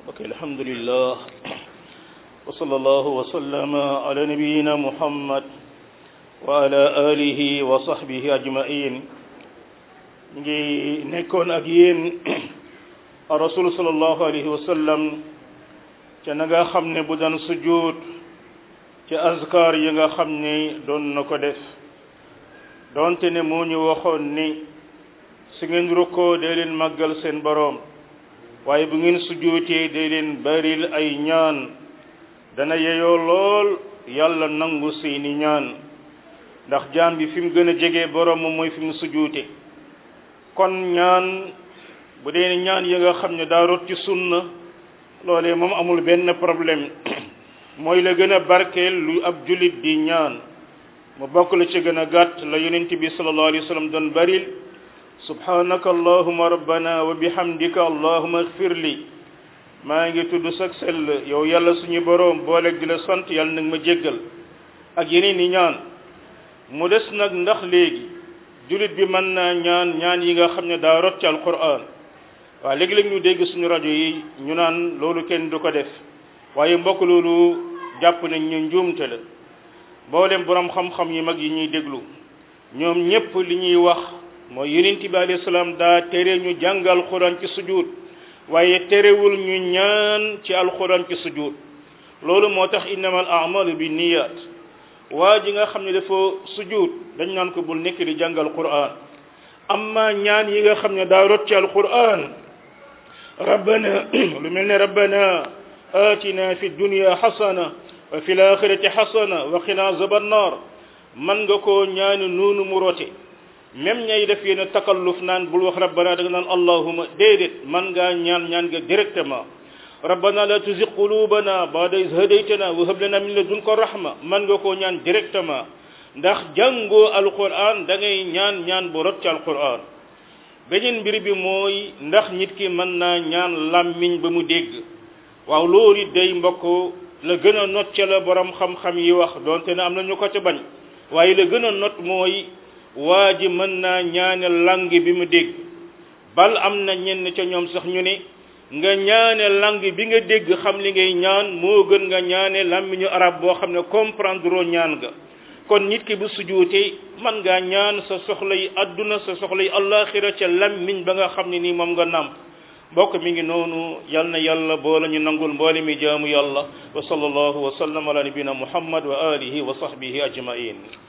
ok alhamdulillah wa sallallahu wa sallama ala nabiyyina muhammad wa ala alihi wa sahbihi ajmain ngi nekkoon ak yéen rasul sallallahu alayhi wa sallam ca na nga xam ne bu daan sujud ca azkar yi nga xam ne doon na ko def doonte ne moo ñu waxoon ni su ngeen rukkoo dee leen màggal seen boroom waaye bu ngeen sujuutee dee leen baril ay ñaan dana yeyoo lool yàlla nangu seeni ñaan ndax jaam bi fi mu gën a jege boroom moom mooy fi mu sujuute kon ñaan bu dee ñaan yi nga xam ne daa rot ci sunna loolee moom amul benn problème mooy la gën a barkeel lu ab jullit di ñaan mu bokk la ci gën a gàtt la yonent bi sallallahu alayhi wa sallam doon baril subhanaka allahuma rabbana wa bihamdika allahuma ighfir li maa ngi tudd sag sell yow yàlla suñu boroom booleeg di la sant yàlla nag ma jéggal ak yeneen i ñaan mu des nag ndax léegi jullit bi mën naa ñaan ñaan yi nga xam ne daa rot ci alquran waaw léegi-léeg ñu dégg suñu rajo yi ñu naan loolu kenn du ko def waaye mbokk loolu jàpp nañ ñu njuumte la mboolem borom xam-xam yi mag yi ñuy déglu ñoom ñépp li ñuy wax mooy yonent bi alayhi salaam daa tere ñu jàng alxuraan ci sujud waaye terewul ñu ñaan ci alxuraan ci sujud loolu moo tax innamal a'malu bi niyat waa ji nga xam ne dafa sujud dañ naan ko bul nekk di jàng alxuraan amma ñaan yi nga xam ne daa rot ci alxuraan rabbana lu mel ne rabbana atina fi dunya xasana wa fi laaxirati xasana wa qina azaban naar man nga koo ñaani noonu mu rote même ñay def yéen a takalluf naan bul wax rabbana da nga naan allahuma déedéet man ngaa ñaan ñaan nga directement rabbana la tuzigh qulubana ba'da iz hadaytana wa hab lana min ladunka rahma man nga koo ñaan directement ndax jàngoo alquran da ngay ñaan ñaan bu rot ci alquran beneen mbir bi mooy ndax nit ki mën naa ñaan làmmiñ ba mu dégg waaw loolu it day mbokk la gën a not ca la borom xam-xam yi wax donte ne am na ñu ko ca bañ waaye la gën a not mooy waa ji mën naa ñaane langue bi mu dégg bal am na ñenn ca ñoom sax ñu ne nga ñaane langue bi nga dégg xam li ngay ñaan moo gën nga ñaane làmmiñu arab boo xam ne comprendre ñaan ga kon nit ki bu sujuutee man ngaa ñaan sa soxla yi adduna sa soxla yi allaxira ca làmmiñ ba nga xam ne nii moom nga nàmp mbokk mi ngi noonu yal na yàlla boole ñu nangul mboole mi jaamu yàlla wa sallallahu wa sallam ala nabina muhammad wa alihi wa sahbihi ajmain